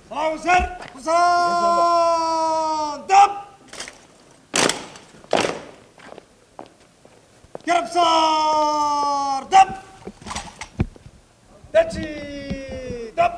وسر حصان دب قرب صار دب دجي دب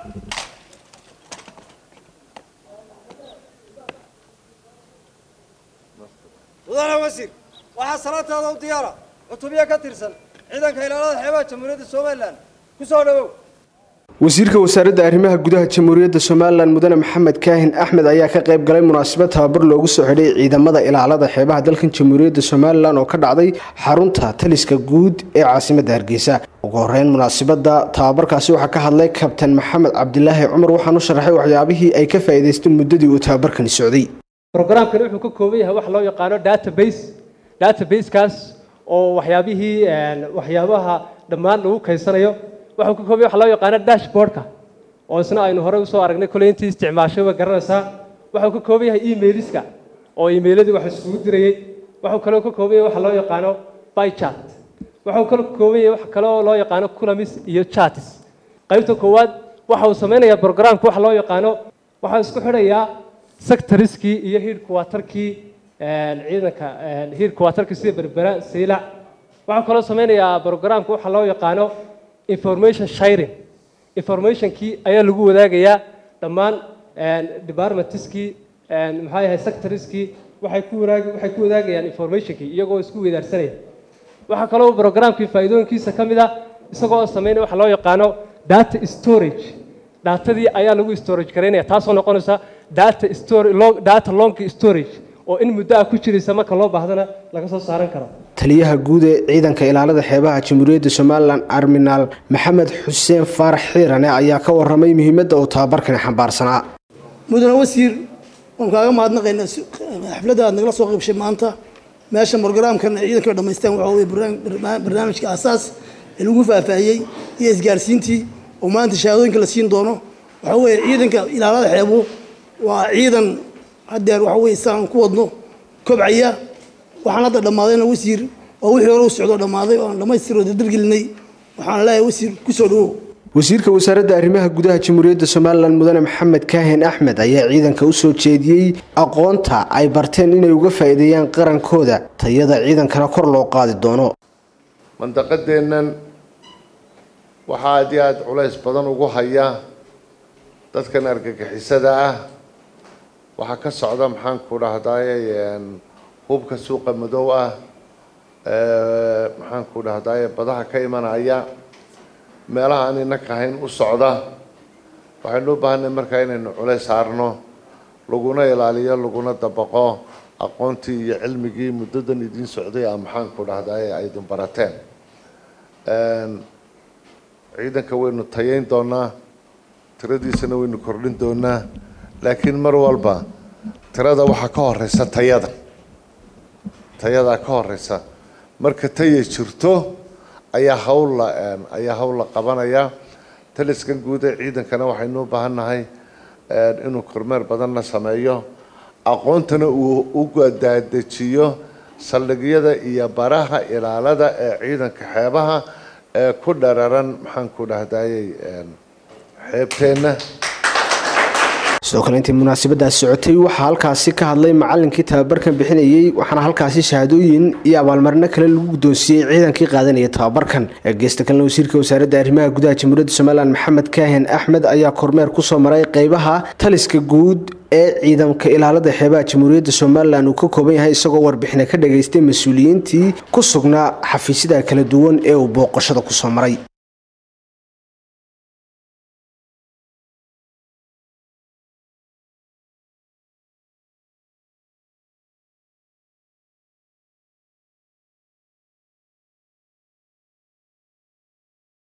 mudane wasiir waxaa salaantaada u diyaara cutubiya ka tirsan ciidanka ilaalada xeebaha jamhuuriyadda somalilan ku soo dhowow wasiirka wasaaradda arrimaha gudaha jamhuuriyadda somalilan mudane maxamed kaahin axmed ayaa ka qayb galay munaasabad tababar loogu soo xidhay ciidamada ilaalada xeebaha dalkan jamhuuriyadda somalilan oo ka dhacday xarunta taliska guud ee caasimadda hargeysa ugu horeyn munaasabadda tababarkaasi waxaa ka hadlay kabtan maxamed cabdilaahi cumar waxaanu sharaxay waxyaabihii ay ka faa'iidaysteen muddadii uu tababarkani socday brogramkani wuxuu ka kooban yahay wax loo yaqaano database databasekaas oo waxyaabihii waxyaabaha dhammaan lagu kaysanayo wuxuu ka kooban yahay wax loo yaqaano dashboardka oo isna aynu horey usoo aragnay koley intii isticmaashay way garanaysaa wuxuu ka kooban yahay emailiska oo emailadii wax iskugu dirayey wuxuu kaloo ka kooban yahay wax loo yaqaano bychat wuxuu kaloo ka kooban yahay wax kaloo loo yaqaano culamis iyo chatis qaybta koowaad waxa uu samaynayaa brogramka wax loo yaqaano waxaa isku xidhayaa sectoriskii iyo hiidhkuwaatarkii ciidanka hiidhkuwaatarkii sida berbera siilac waxaa kaloo samaynayaa brogramka waxa loo yaqaano information sharing informationkii ayaa lagu wadaagayaa dhammaan departmentiskii maxaa yahay sectoriskii waxay ku wadaag waxay ku wadaagayaan informationkii iyagoo isku weydaarsanaya waxaa kaloo brogramkii faa'iidooyinkiisa ka mid ah isagoo samaynaya waxa loo yaqaano data storage daatadii ayaa lagu storage garaynaya taasoo noqonaysa data storage data long storage oo in muddo ah ku jiraysa marka loo baahdana laga soo saaran karo taliyaha guud ee ciidanka ilaalada xeebaha jamhuuriyadda somalilan arminaal maxamed xuseen faarax xiirane ayaa ka waramay muhiimadda uu tababarkani xambaarsanaa mudane wasiir waan kaaga mahadnaqaynaa xafladda aad nagala soo qaybshay maanta meesha brogramkan ciidanka dhamaystaan waxaa weye barnaamijka asaas ee lagu faahfaahiyey iyo isgaarsiintii oo maanta shahaadooyinka la siin doono waxaa weeye ciidanka ilaalada xeebu waa ciidan haddeer waxa weye saan ku wadno kobcaya waxaan hadda dhammaadayna wasiir oo wixii hore u socdo dhammaaday oo aan dhammaystiroo dardargelinay waxaan leeyahay wasiir ku soo dhawow wasiirka wasaaradda arrimaha gudaha jamhuuriyadda somalilan mudane maxamed kaahin axmed ayaa ciidanka u soo jeediyey aqoonta ay barteen inay uga faa'iideeyaan qarankooda tayada ciidankana kor loo qaadi doono mandaqadeennan waxaa aad iyo aada culays badan ugu haya dadkan argagixisada ah waxaa ka socda maxaan ku dhahdaye hubka suuqa madow ah maxaan ku dhahdaye badaha ka imanaya meelaha aan inaka hayn u socda waxaynu u baahanay markaa inaynu culays saarno laguna ilaaliyo laguna dabaqo aqoontii iyo cilmigii muddadan idiin socday a maxaan ku dhahdaye aydin barateen ciidanka waynu tayayn doonaa tiradiisana waynu kordhin doonaa laakiin mar walba tirada waxaa ka horeysa tayada tayadaa ka horeysa marka taya jirto ayaa hawlla ayaa hawl la qabanaya taliskan guud ee ciidankana waxaynu u baahan nahay inuu kormeer badanna sameeyo aqoontana uu u daadejiyo saldhigyada iyo baraha ilaalada ee ciidanka xeebaha ee ku dhararan maxaan ku dhahdayey xeebteenna sidoo kale intii munaasabadaas socotay waxaa halkaasi ka hadlay macalinkii tababarkan bixinayey waxaana halkaasi shahaadooyin iyo abaalmarino kale lagu guddoonsiiyey ciidankii qaadanaya tababarkan geesta kalena wasiirka wasaaradda arrimaha gudaha jamhuuriyadda somalilan maxamed kaahin axmed ayaa kormeer kusoo maray qeybaha taliska guud ee ciidanka ilaalada xeebaha jamhuuriyadda somalilan uu ka kooban yahay isagoo warbixina ka dhageystay mas-uuliyiintii ku sugnaa xafiisyada kala duwan ee uu booqashada kusoo maray